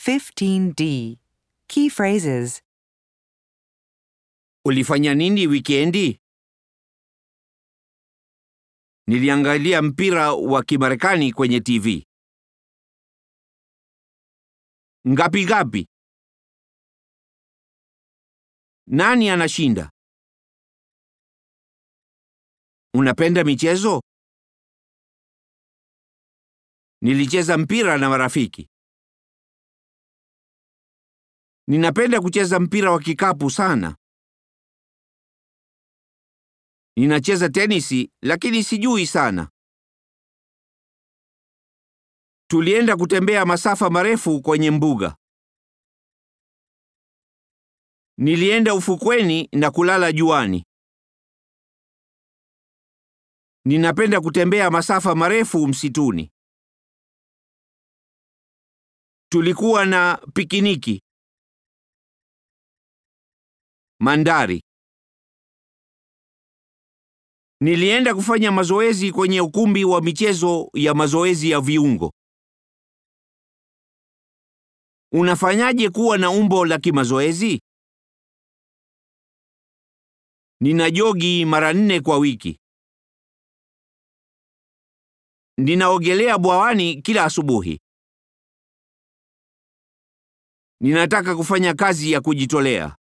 15D. Key phrases. Ulifanya nini wikendi? Niliangalia mpira wa Kimarekani kwenye TV. Ngapi ngapi? Nani anashinda? Unapenda michezo? Nilicheza mpira na marafiki. Ninapenda kucheza mpira wa kikapu sana. Ninacheza tenisi lakini sijui sana. Tulienda kutembea masafa marefu kwenye mbuga. Nilienda ufukweni na kulala juani. Ninapenda kutembea masafa marefu msituni. Tulikuwa na pikiniki. Mandari. Nilienda kufanya mazoezi kwenye ukumbi wa michezo ya mazoezi ya viungo. Unafanyaje kuwa na umbo la kimazoezi? Nina jogi mara nne kwa wiki. Ninaogelea bwawani kila asubuhi. Ninataka kufanya kazi ya kujitolea.